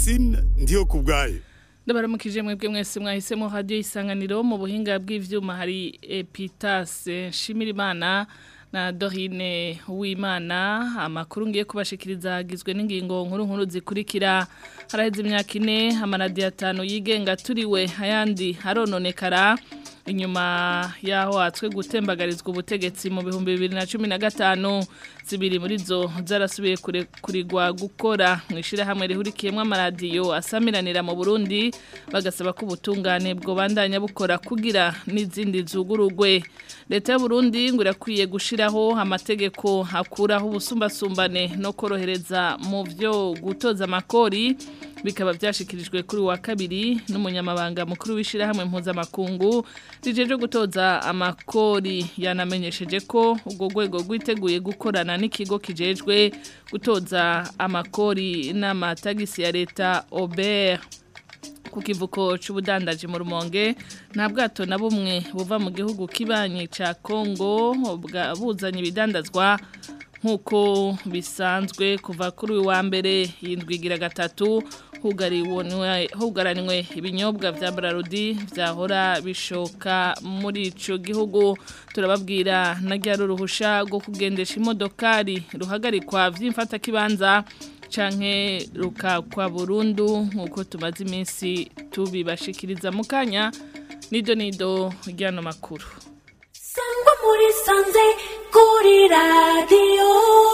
Francine ndiyo kubgaye ndabaramukije mwebwe mwese mwahisemo radio isanganiro mu buhinga bw'ivyuma hari Epitase Shimirimana na Dorine Uwimana amakuru ngiye kubashikiriza hagizwe n'ingingo nkuru nkuru zikurikira haraheze imyaka ine amaradiyo atanu yigenga turiwe ayandi arononekara inyuma yaho hatswe gutembagarizwa ubutegetsi mu bihumbi bibiri na cumi na gatanu zibiri muri zo zarasubiye kurigwa gukora mu ishyirahamwe rihurikiyemo amaradiyo asamiranira mu burundi bagasaba ko ubutungane bwobandanya bukora kugira n'izindi zugurugwe leta y'uburundi ngo irakwiye gushyiraho amategeko akuraho ubusumbasumbane no korohereza mu byo gutoza amakori bikaba byashikirijwe kuri wa kabiri n'umunyamabanga mukuru w'ishyirahamwe mpuzamakungu rijeje gutoza amakori yanamenyesheje ko ubwo rwego rwiteguye gukorana n'ikigo kijejwe gutoza amakori n'amatagisi ya leta Ober ku kivuko cy'ubudandaji mu rumonge nta bwato na bumwe buva mu gihugu kibanyi cya Kongo buzanye ibidandazwa nk'uko bisanzwe kuva kuri uyu wa mbere yindwigira gatatu hugaranywe ibinyobwa bya bararudi byahora bishoka muri icyo gihugu turababwira na rya ruruhusha rwo kugendesha imodokari ruhagarikwa by'imfatakibanza canke rukakwa burundu nk'uko tumaze iminsi tubibashikiriza mu kanya nido nido ry'ano makuru sangwa muri sanze kuri radiyo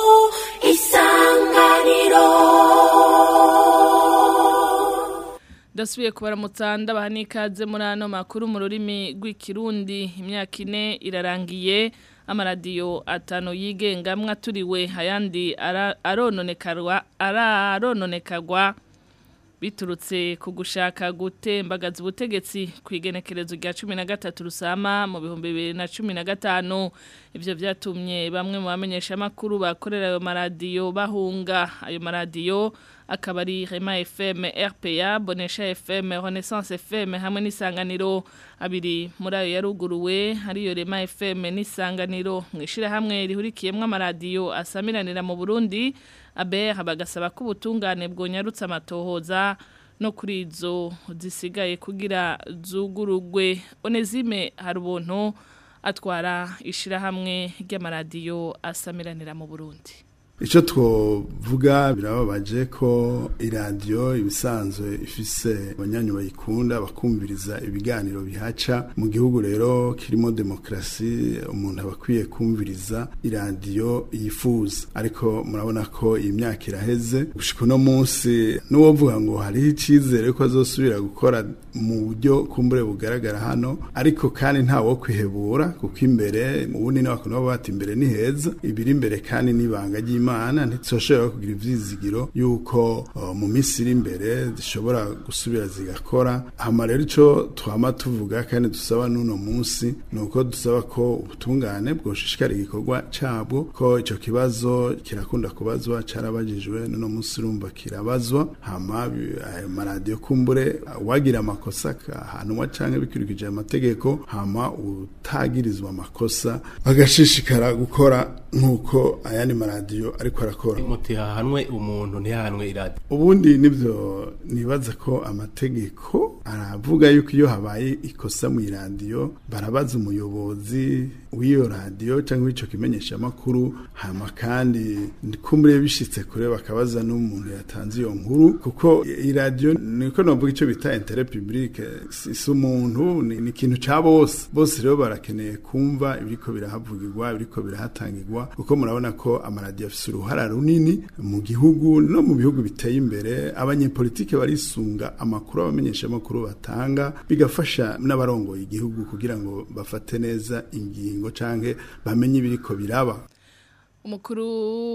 isanganiro Dasubiye kubaramutsa ndabaha n'ikaze muri ano makuru mu rurimi rw'ikirundi imyaka ine irarangiye amaradiyo atanu yigengamwe aturiwe ayandi arononekarwa ararononekagwa biturutse ku gushaka gutembagaza ubutegetsi ku igenekerezo rya cumi na gatatu rusama mu bihumbi bibiri na cumi na gatanu ibyo byatumye bamwe mu bamenyeshamakuru bakorera ayo maradiyo bahunga ayo maradiyo akaba ari Rema FM RPA Bonesha FM Renaissance FM hamwe n'isanganiro abiri muri ayo yaruguruwe hariyo Rema FM n'isanganiro mwishira hamwe rihurikiyemwe amaradiyo asamiranira mu Burundi abe bagasaba ko ubutungane bwonyarutse amatohoza no kuri izo zisigaye kugira zugurugwe Onezime hari ubuntu atwara ishirahamwe ry'amaradiyo asamiranira mu Burundi icyo twovuga birababaje ko iradiyo ibisanzwe ifise abanyanyu bayikunda bakumviriza ibiganiro bihaca mu gihugu rero kirimo demokarasi umuntu aba akwiye kumviriza iradiyo yifuza ariko murabona ko iyi myaka iraheze gushika uno munsi n'uwovuga ngo hariho icyizere ko azosubira gukora mu buryo kumbure bugaragara hano ariko kandi nta wo kwihebura kuko imbere mu bundi n'abakuntu baba bati imbere ni heza ibiri imbere kandi n'ibanga ry'imana imana ntitsoshobora kugira ivyizigiro yuko uh, mu minsi iri imbere zishobora gusubira zigakora hama rero ico twama tuvuga kandi dusaba n'uno munsi nuko dusaba ko ubutungane bwoshishikara igikorwa cabwo ko ico kibazo kirakunda kubazwa carabajijwe n'uno munsi urumva kirabazwa hama ayo maradiyo kumbure wagira amakosa ahantu canke bikurikije amategeko hama utagirizwa amakosa agashishikara gukora nk'uko ayandi maradiyo ariko arakora muti hahanwe umuntu ntihahanwe iradiyo ubundi nibyo nibaza ko amategeko aravuga yuko iyo habaye ikosa mu iradiyo barabaza umuyobozi w'iyo radiyo cyangwa w'icyo kimenyesha amakuru hama kandi kumbure bishitse kure bakabaza n'umuntu yatanze iyo nkuru kuko iradiyo niko navuga icyo bita intere publique si umuntu ni ikintu cya bose bose rero barakeneye kumva ibiriko birahavugirwa ibiriko birahatangirwa kuko murabona ko amaradiyo afite uruhara runini mu gihugu no mu bihugu biteye imbere abanyepolitike barisunga amakuru abamenyesha amakuru batanga bigafasha n'abarongoye igihugu kugira ngo bafate neza ingingo canke bamenye ibiriko biraba umukuru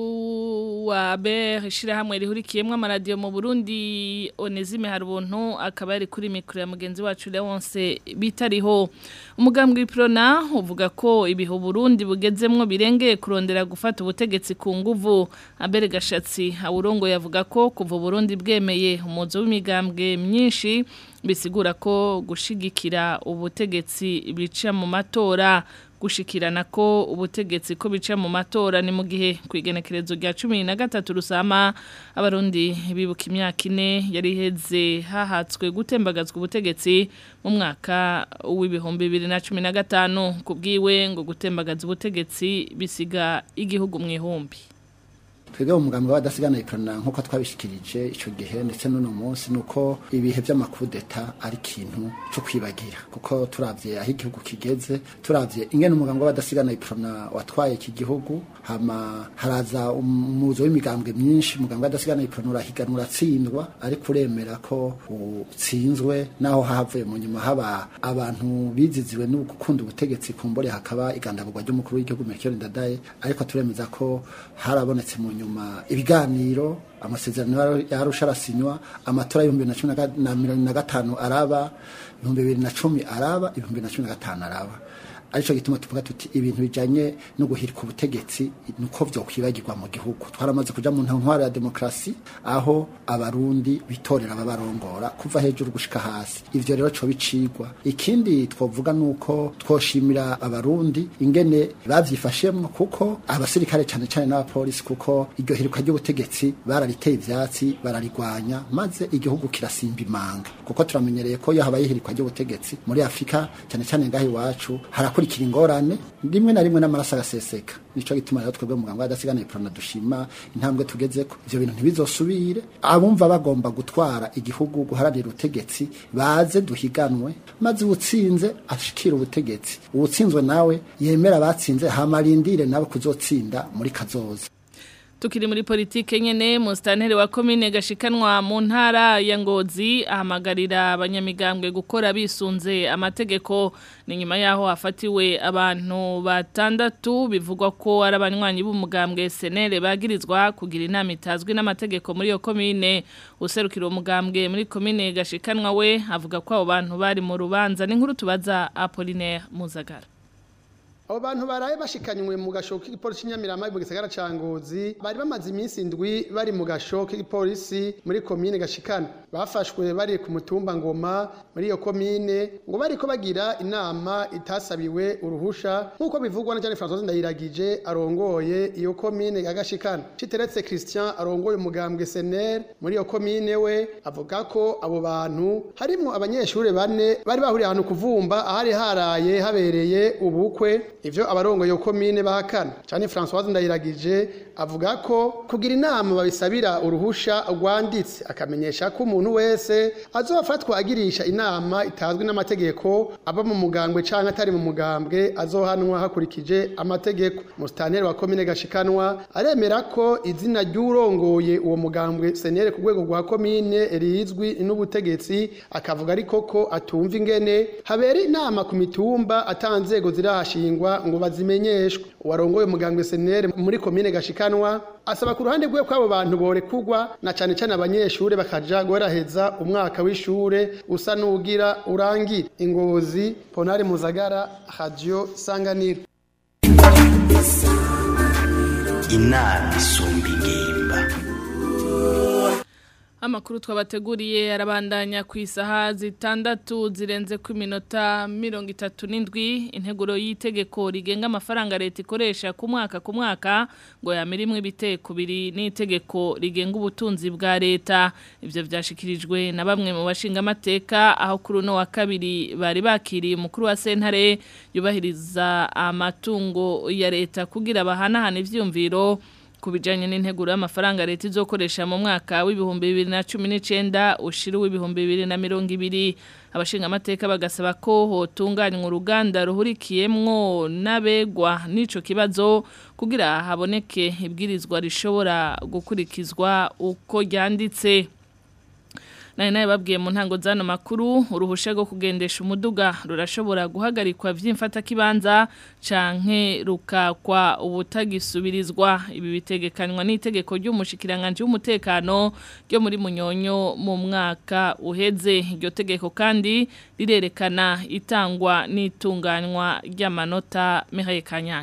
wa BR ishirahamwe rihurikiyemwe amaradiyo mu Burundi Onezime Harubuntu akaba ari kuri mikro ya mugenzi wacu Leonce bitariho umugambwe w'iprona uvuga ko ibiho Burundi bugezemwo birengeye kurondera gufata ubutegetsi ku nguvu abere gashatsi awurongo yavuga ko kuva Burundi bwemeye umuzo w'imigambwe myinshi bisigura ko gushigikira ubutegetsi bica mu matora gushikirana ko ubutegetsi ko bica mu matora ni mu gihe ku igenekerezo rya cumi na gatatu rusama abarundi bibuka imyaka ine yari iheze hahatswe gutembagazwa ubutegetsi mu mwaka w'ibihumbi bibiri na cumi na gatanu ku bwiwe ngo gutembagaza ubutegetsi bisiga igihugu mu ihumbi twebwe mu mugambi w'abadasigana ikorana nk'uko twabishikirije icyo gihe ndetse n'uno munsi ni uko ibihe by'amakudeta ari ikintu cyo kwibagira kuko turabye aho igihugu kigeze turabye ingene umugambi w'abadasigana ikorana watwaye iki gihugu hama haraza umuzo w'imigambwe myinshi umugambi w'abadasigana ikorana urahiganwa uratsindwa ariko uremera ko utsinzwe naho havuye mu nyuma haba abantu biziziwe no gukunda ubutegetsi kumbore hakaba igandagurwa ry'umukuru w'igihugu Melchior Ndadaye ariko turemeza ko harabonetse mu nyuma ibiganiro amasezerano yarusha arasinywa amatora y'ibihumbi bibiri na cumi na mirongo na gatanu araba ibihumbi bibiri na cumi araba ibihumbi bibiri na cumi na gatanu araba aricyo gituma tuvuga tuti ibintu bijanye no guhirika ubutegetsi nuko vyo kwibagirwa mu gihugu twaramaze kuja mu ntwaro ya demokrasi aho abarundi bitorera ababarongora kuva hejuru gushika hasi ivyo rero co bicigwa ikindi twovuga nuko twoshimira abarundi ingene bavyifashemwo kuko abasirikare cane cane n'abapolisi kuko iryo hirika ry'ubutegetsi barariteye ivyatsi bararigwanya maze igihugu kirasimba imanga kuko turamenyereye ko iyo habaye ihirikwa ry'ubutegetsi muri afurika cyane cyane ngaho iwacu harakurikira ingorane rimwe na rimwe n'amaraso agaseseka nico gituma rero twebwe muganga w'adasigana iprona dushima intambwe tugezeko ivyo bintu ntibizosubire abumva bagomba gutwara igihugu guharanira ubutegetsi baze duhiganwe maze uwutsinze ashikira ubutegetsi uwutsinzwe nawe yemera abatsinze hamarindire nawe kuzotsinda muri kazoza Tukiri muri politike nyene mustantere wa komine gashikanwa mu ntara ya Ngozi ahamagarira abanyamigambwe gukora bisunze amategeko ni nyuma yaho hafatiwe abantu batandatu bivugwa ko ari abanywanyi b'umugambwe SNL bagirizwa kugira inama itazwi n'amategeko muri yo komine userukira umugambwe muri komine gashikanwa we avuga ko abo bantu bari mu rubanza n'inkuru tubaza Apollinaire Muzagara abo bantu baraye bashikanywe mu gasho k'igipolisi cy'inyamirama mu gisagara ca ngozi bari bamaze iminsi indwi bari mu gasho k'igipolisi muri komine gashikana bafashwe bari ku mutumba ngoma muri iyo komine ngo bariko bagira inama itasabiwe uruhusha nk'uko bivugwa na Jean François Ndayiragije arongoye iyo komine ya gashikana Citeretse Christian arongoye umugambwe SNL muri iyo komine we avuga ko abo bantu harimo abanyeshure bane bari bahuriye ahantu kuvumba ahari haraye habereye ubukwe ivyo abarongoye iyo komine bahakana cyane François Ndayiragije avuga ko kugira inama babisabira uruhusha rwanditse akamenyesha ko umuntu wese azofatwa agirisha inama itazwi n'amategeko aba mu mugambwe canke atari mu mugambwe azohanwa hakurikije amategeko mustaneri wa komine gashikanwa aremera ko izina ry'urongoye uwo mugambwe senere ku rwego rwa komine rizwi n'ubutegetsi akavuga ariko ko atumva ingene habera inama ku mitumba atanzego zirahashingwa ngo bazimenyeshwe uwarongoye umugambwe senere muri komine gashikanwa asaba ku ruhande rwe kw'abo bantu borekugwa na cane cane abanyeshure bakaja guheraheza umwaka w'ishure usa n'ugira urangira ingozi ponari muzagara radio sanganiro inama isumba ingimba Amakuru twabateguriye arabandanya ku isaha zitandatu zirenze ku minota mirongo itatu n'indwi integuro y'itegeko rigenga amafaranga leta ikoresha ku mwaka ku mwaka ngo yamirimwe ibiteko biri n'itegeko rigenga ubutunzi bwa leta ibyo byashikirijwe na bamwe mu bashinga amateka aho kuri uno wa kabiri bari bakiriye umukuru wa sentare yubahiriza amatungo ya leta kugira bahanahane ivyumviro ku bijyanye n'integuro y'amafaranga leta izokoresha mu mwaka w'ibihumbi bibiri na cumi n'icyenda ushira w'ibihumbi bibiri na mirongo ibiri abashinga amateka bagasaba ko hotunganywa uruganda ruhurikiyemwo n'abegwa n'icyo kibazo kugira haboneke ibwirizwa rishobora gukurikizwa uko ryanditse nari nawe babwiye mu ntango z'ano makuru uruhushya rwo kugendesha umuduga rurashobora guhagarikwa by'imfatakibanza canke rukakwa ubutagisubirizwa ibi bitegekanywa n'itegeko ry'umushikiranganje w'umutekano ryo muri munyonyo mu mwaka uheze iryo tegeko kandi rirerekana itangwa n'itunganywa ry'amanota Mihaye Kanyange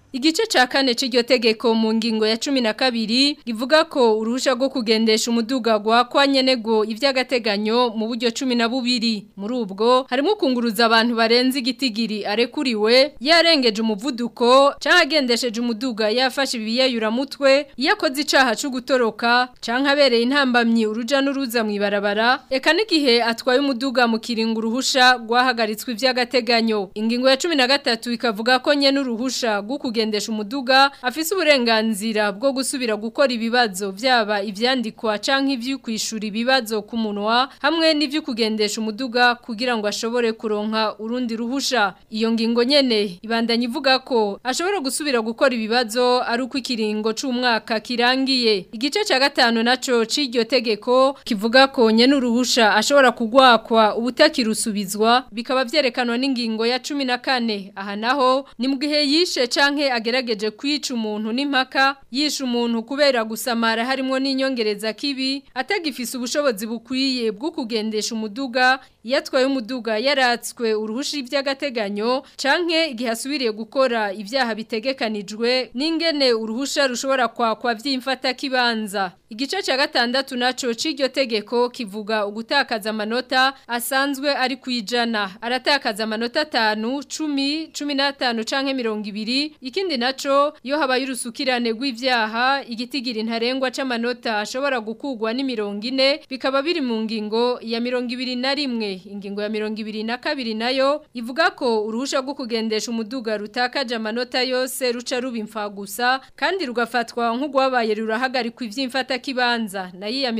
Igice ca kane c'iryo tegeko mu ngingo ya 12 givuga ko uruhusha rwo kugendesha umuduga gwa kwa nyenego ivy'agateganyo mu buryo 12 muri ubwo harimo kunguruza abantu barenze igitigiri arekuriwe yarengeje umuvuduko canke agendesheje umuduga yafashe ibiyayura mutwe yakoze icaha cyo gutoroka canke abereye intambamyi uruja n'uruza mu ibarabara eka n'igihe atwaye umuduga mu kiringo uruhusha rwahagaritswe ivy'agateganyo ingingo ya 13 ikavuga ko nye n'uruhusha rwo kugendesha umuduga afise uburenganzira bwo gusubira gukora ibibazo vyaba ivyandikwa canke ivy'ukwishura ibibazo ku munwa hamwe n'ivyo kugendesha umuduga kugira ngo ashobore kuronka urundi ruhusha iyo ngingo nyene ibandanya ivuga ko ashobora gusubira gukora ibibazo ari uko ikiringo c'umwaka kirangiye igice ca gatanu naco c'iryo tegeko kivuga ko nye n'uruhusha ashobora kugwakwa ubutakirusubizwa bikaba vyerekanwa n'ingingo ya 14 aha naho ni mu gihe yishe canke agerageje kwica umuntu n'impaka yishe umuntu kubera gusamara harimo n'inyongereza kibi atagifise ubushobozi bukwiye bwo kugendesha umuduga yatwaye umuduga yaratswe uruhushi iby'agateganyo canke igihe asubiriye gukora ibyaha bitegekanijwe n'ingene uruhusha rushobora kwakwa vy'imfata kibanza igice ca gatandatu naco c'iryo tegeko kivuga ugutakaza amanota asanzwe ari kwijana aratakaza amanota 5 10 15 canke 20 ikindi naco iyo habaye urusukirane rw'ivyaha igitigiri ntarengwa c'amanota ashobora gukugwa ni 40 bikaba biri mu ngingo ya 21 ingingo ya 22 nayo ivuga ko uruhusha rwo kugendesha umuduga rutakaje amanota yose ruca rubimfa gusa kandi rugafatwa nk'ugwabaye rurahagarikwa ivy'imfata kibanza nayo ya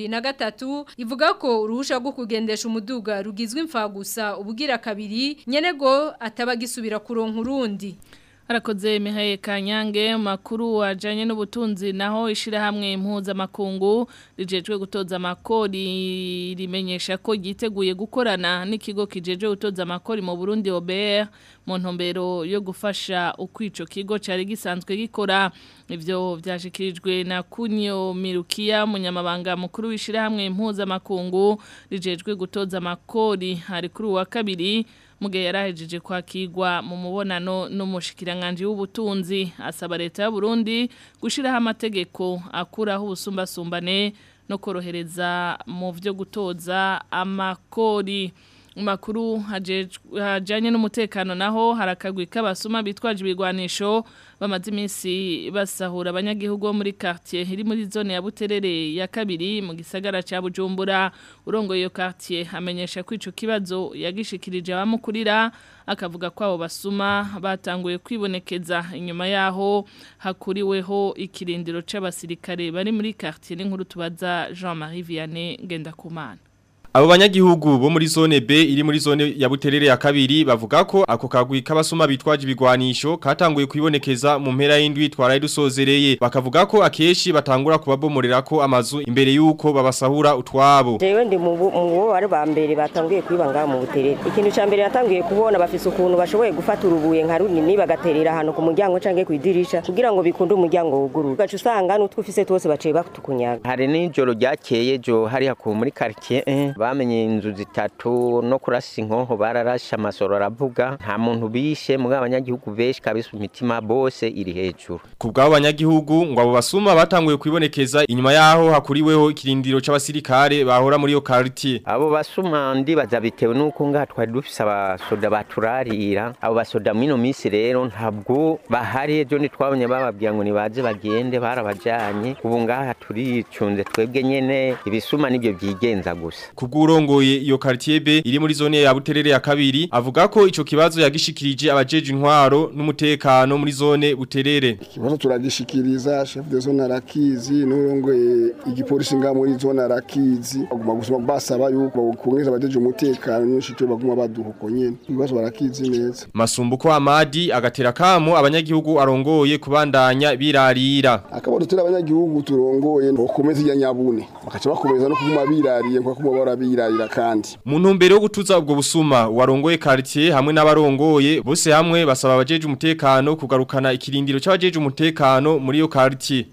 23 ivuga ko uruhusha rwo kugendesha umuduga rugizwe imfa gusa ubugira kabiri nyenego atabagisubira kuronka urundi Harakoze Mihaye Kanyange makuru wajanye n'ubutunzi naho ishirahamwe mpuzamakungu rijejwe gutoza amakori rimenyesha ko giteguye gukorana n'ikigo kijejwe gutoza amakori mu Burundi OBR mu ntumbero yo gufasha ukwico kigo cari gisanzwe gikora ivyo vyashikirijwe na Kunyo Mirukia munyamabanga mukuru w'ishirahamwe mpuzamakungu rijejwe gutoza amakori hari kuri wa kabiri mugihe yarahejeje kwakirwa mu mubonano n'umushikiranganje w'ubutunzi asaba leta y'u Burundi gushiraho amategeko akuraho ubusumbasumbane no korohereza mu byo gutoza amakori makuru hajanye n'umutekano naho harakagwi k'abasuma bitwaje ibigwanisho bamaze iminsi basahura abanyagihugu bo muri quartier iri muri zone ya Buterere ya kabiri mu gisagara ca Bujumbura urongo iyo quartier amenyesha ko ico kibazo yagishikirije abamukurira akavuga ko abo basuma batanguye kwibonekeza inyuma yaho hakuriweho ikirindiro c'abasirikare bari muri quartier n'inkuru tubaza Jean-Marie Vianney Ngendakumana Abo banyagihugu bo muri zone B iri muri zone ya Buterere ya kabiri bavuga ko ako kagwi k'abasuma bitwaje ibigwanisho katanguye kwibonekeza mu mpera y'indwi twaraye dusozereye bakavuga ko akeshi batangura kubabomorera ko amazu imbere yuko babasahura utwabo Jewe ndi mu bo bari ba mbere batanguye kwibanga mu Buterere ikintu ca mbere natanguye kubona bafise ukuntu bashoboye gufata urubuye nka runini bagaterera ahantu ku muryango canke kwidirisha kugira ngo bikunde umuryango wuguru gacu usanga n'utwufise twose baciye batukunyaga hari n'ijoro ryakeye jo hari hakuye muri quartier eh. bamenye inzu zitatu no kurasa inkonko bararashe amasoro aravuga nta muntu bishe muri abanyagihugu benshi kabisa imitima bose iri hejuru ku bw'abo banyagihugu ngo abo basuma batanguye kwibonekeza inyuma yaho hakuriweho ikirindiro c'abasirikare bahora muri iyo quartier abo basuma ndibaza bitewe nuko ngaha twari dufise abasoda baturarira abo basoda mwino minsi rero ntabwo bahari ejo ntitwabonye bababwira ngo nibaze bagende barabajanye ubu ngaha turicunze twebwe nyene ibisuma nibyo byigenza gusa kubw'urongoye iyo quartier B iri muri zone ya Buterere ya kabiri avuga ko ico kibazo yagishikirije abajeje intwaro n'umutekano muri zone Buterere ikibazo turagishikiriza chef de zone arakizi n'urongoye igipolisi nga muri zone arakizi baguma gusoma basaba yuko bakongeza abajeje umutekano n'ishito baguma baduhuko nyene ibibazo barakizi neza Masumbuko Amadi agatera kamo abanyagihugu arongoye kubandanya birarira akabo dutera abanyagihugu turongoye bokomeza iya nyabune bakaca bakomeza no kuguma birariye nko kuma barabirarira kandi mu ntumbero yo gutuza ubwo busuma warongoye quartier hamwe n'abarongoye bose hamwe basaba abajeje umutekano kugarukana ikirindiro c'abajeje umutekano muri iyo quartier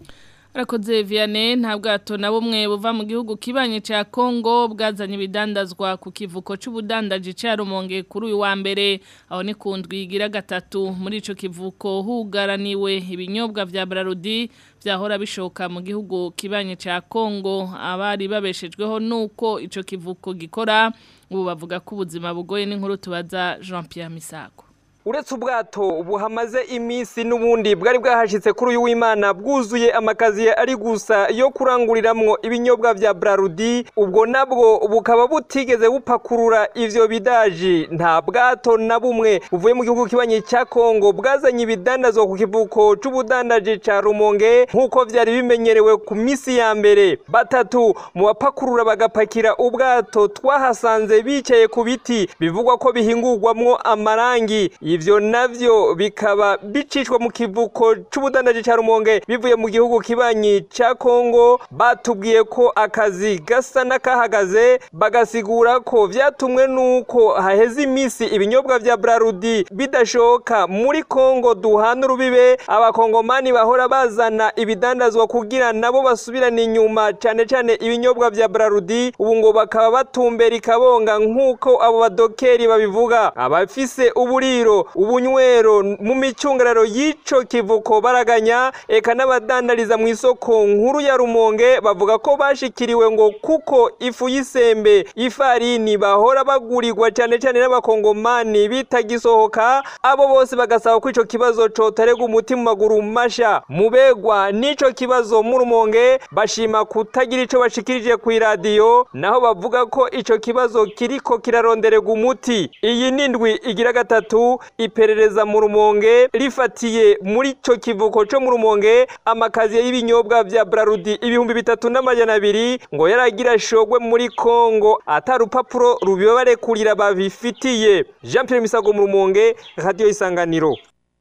Arakoze Vianney nta bwato na bumwe buva mu gihugu kibanye ca Kongo bwazanye ibidandazwa ku kivuko c'ubudandaji ca Rumonge kuri uyu wa mbere aho ni kundwi igira gatatu muri ico kivuko hugaraniwe ibinyobwa vya Brarudi vyahora bishoka mu gihugu kibanye ca Kongo abari babeshejweho nuko ico kivuko gikora ubu bavuga ko ubuzima bugoye n'inkuru tubaza Jean Pierre Misago uretse ubwato buhamaze iminsi n'ubundi bwari bwahashitse kuri uyu w'imana bwuzuye amakaziye ari gusa yo kuranguriramwo ibinyobwa vya brarudi ubwo nabwo bukaba butigeze bupakurura ivyo bidaji nta bwato na bumwe buvuye mu gihugu kibanyi cya kongo bwazanye ibidandazwa ku kivuko c'ubudandaji ca rumonge nk'uko vyari bimenyerewe ku misi ya mbere batatu mu bapakurura bagapakira ubwato twahasanze bicaye ku biti bivugwa ko bihingurwamwo amarangi ivyo navyo bikaba bicishwa mu kivuko c'ubudandaji ca Rumonge bivuye mu gihugu kibanyi ca Kongo batubwiye ko akazi gasa n'akahagaze bagasigura ko vyatumwe nuko haheze imisi ibinyobwa vya Brarudi bidashoka muri Kongo duhana urubibe abakongomani bahora bazana ibidandazwa kugira nabo basubirana inyuma cane cane ibinyobwa vya Brarudi ubu ngo bakaba batumbera ikabonga nk'uko abo badokeri babivuga abafise uburiro ubunywero mu micungararo y'ico kivuko baraganya eka n'abadandariza mu isoko nkuru ya rumonge bavuga ko bashikiriwe ngo kuko ifu y'isembe ifarini bahora bagurirwa cyane cyane n'abakongomani bitagisohoka abo bose bagasaba ko ico kibazo cotarega umuti mu maguru masha mubegwa n'ico kibazo mu rumonge bashima kutagira ico bashikirije ku iradiyo naho bavuga ko ico kibazo kiriko kiraronderega umuti iyi nindwi igira gatatu iperereza mu rumonge rifatiye muri cyo kivuko cyo mu rumonge amakaziye y'ibinyobwa vya Brarudi ibihumbi bitatu n'amajana abiri ngo yaragira shogwe muri Kongo atarupapuro rubibarekurira babifitiye Jean Pierre Misago mu rumonge radio isanganiro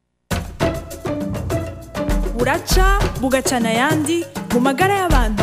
buraca bugacana yandi mu magara y'abantu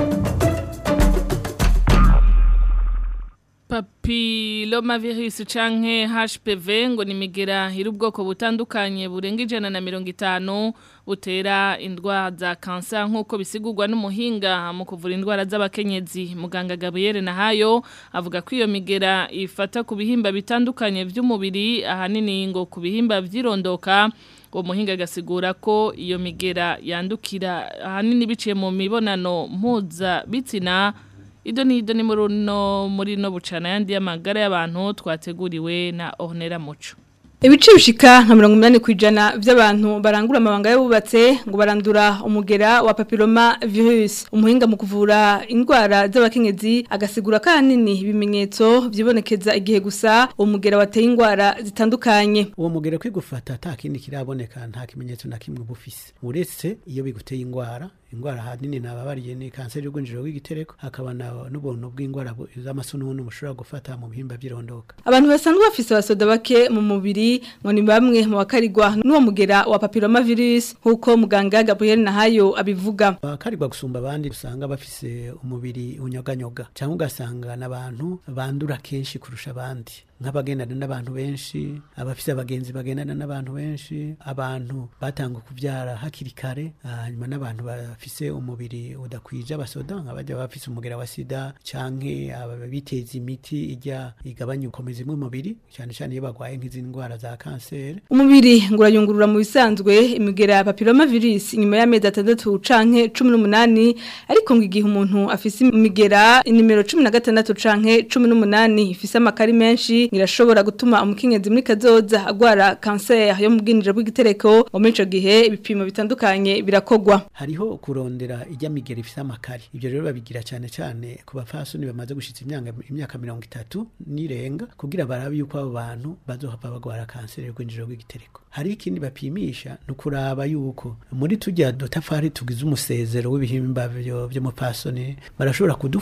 Papillomavirus canke HPV ngo ni migera iri ubwoko butandukanye burenga ijana na mirongo itanu butera indwara za kansa nk'uko bisigurwa n'umuhinga mu kuvura indwara z'abakenyezi muganga Gabriel Nahayo avuga ko iyo migera ifata ku bihimba bitandukanye by'umubiri ahanini ngo ku bihimba vyirondoka uwo muhinga agasigura ko iyo migera yandukira ahanini biciye mu mibonano mpuza bitsina Ido ni ido ni muruno muri no bucana yandi y'amagara y'abantu twateguriwe na Ornera Muco. Ibice bishika nka 80 kwijana by'abantu barangura amabanga y'ububatse ngo barandura umugera wa papilloma virus umuhinga mu kuvura indwara z'abakenyezi agasigura kanini ibimenyetso byibonekeza igihe gusa umugera wateye indwara zitandukanye uwo mugera kwigufata atakindi kiraboneka nta kimenyetso na kimwe bufise uretse iyo biguteye indwara indwara hanini nababariye ni kanseri y'ubwinjiro bw'igitereko hakaba n'ubuntu bw'indwara z'amasununu mushobora gufata mu bihimba by'irondoka abantu basanzwe bafise abasoda bake mu mubiri ngo ni bamwe mu bakarirwa n'uwo mugera wa papilloma virus nk'uko muganga Gabriel Nahayo abivuga bakarirwa gusumba abandi usanga bafise umubiri unyoganyoga cyangwa ugasanga n'abantu bandura kenshi kurusha abandi nk'abagendana n'abantu benshi abafise abagenzi bagendana n'abantu benshi abantu batanga kubyara hakiri kare hanyuma n'abantu bafise umubiri udakwije abasoda nk'abajya bafise umugera wa sida canke abiteza imiti ijya igabanya ukomezi mu mubiri cyane cyane iyo bagwaye nk'izi ndwara za kanseri umubiri ngo urayungurura mu bisanzwe imigera ya papilloma virus inyuma y'amezi atandatu canke cumi n'umunani ariko ngo igihe umuntu afise imigera inimero cumi na gatandatu canke cumi n'umunani ifise amakari menshi irashobora gutuma umukenyezi muri kazoza agwara kanseri yo mu bwinjiro bw'igitereko ngo muri ico gihe ibipimo bitandukanye birakogwa hariho kurondera ijya migera ifise amakari ibyo rero babigira cyane cyane ku bapfasoni bamaze gushitsa imyaka imyaka mirongo itatu nirenga kugira barabe yuko abo bantu bazohava bagwara kanseri yo bwinjiro bw'igitereko hari ikindi bapimisha ni ukuraba yuko muri tujya dutafari tugize umusezero w'ibihimba by'umupfasoni barashobora kudufata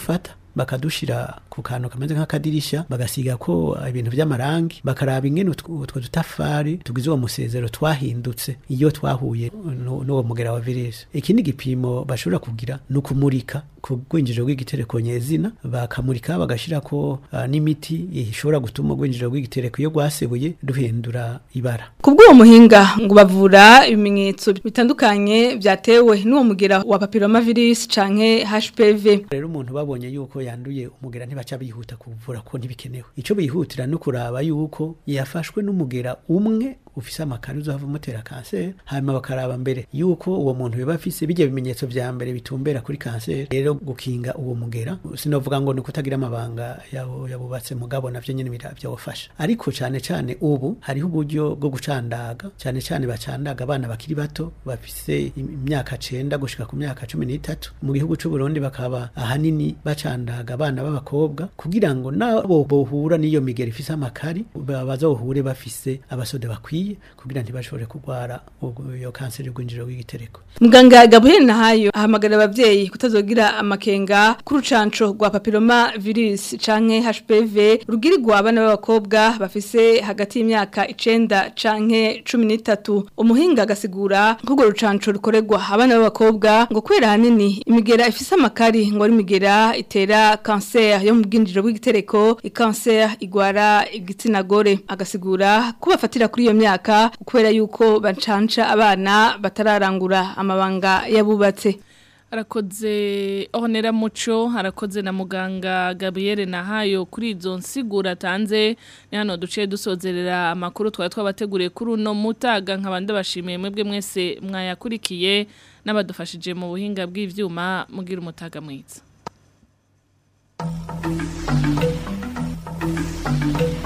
bakadushira ku kantu kameze nk'akadirisha bagasiga ko ibintu by'amarangi bakaraba ingene utwo utwo dutafari tugize uwo musezero twahindutse iyo twahuye nu- n'uwo mugera wa virusi ikindi gipimo bashobora kugira ni ukumurika ku rwinjiriro rw'igitereko nyezina bakamurika bagashira ko ah, n'imiti ishobora gutuma urwinjiriro rw'igitereko iyo rwasebuye duhindura ibara Kubw'uwo muhinga ngo bavura ibimenyetso bitandukanye byatewe n'uwo mugera wa papillomavirus canke HPV. rero umuntu babonye yuko yanduye umugera ntibaca bihuta kuvura ko ntibikenewe ico bihutira no kuraba yuko yafashwe n'umugera umwe ufise amakari uzohava umutera kanseri hanyuma bakaraba mbere yuko uwo muntu biba afise bijya bimenyetso vya mbere bitumbera kuri kanseri rero gukinga uwo mugera sinovuga ngo ni kutagira amabanga yawo yabubatse mugabo navyo nyene bira- byawufasha ariko cane cane ubu hariho uburyo bwo gucandaga cane cane bacandaga abana bakiri bato bafise im- imyaka cenda gushika ku myaka cumi n'itatu mu gihugu c'u Burundi bakaba ahanini bacandaga abana b'abakobwa kugira ngo nabo bohura n'iyo migero ifise amakari ba- bazohure bafise abasode bakwiye kugira ntibashobore kurwara ubwo- iyo kanseri y'urwinjiro rw'igitereko Muganga Gabriel Nahayo ahamagara abavyeyi kutazogira amakenga k'urucanco rwa papilloma virus canke HPV rugirirwa abana b'abakobwa bafise hagati y'imyaka icenda canke cumi n'itatu umuhinga agasigura nk'urwo rucanco rukorerwa abana b'abakobwa ngo kubera hanini imigera ifise amakari ngo ari imigera itera cancer yo mu bwinjiriro bw'igitereko ikanser igwara igitsina gore agasigura ko bafatira kuri iyo myaka kubera yuko bacanca abana batararangura amabanga yabubatse Arakoze Honera Muco, arakoze na muganga Gabriel Nahayo kuri izo nsigura tanze ni hano duciye dusozerera amakuru twari twabateguriye kuri uno mutaga nkabande bashimiye mwebwe mwese mwayakurikiye n'abadufashije mu buhinga bw'ivyuma mugira umutaga mwiza.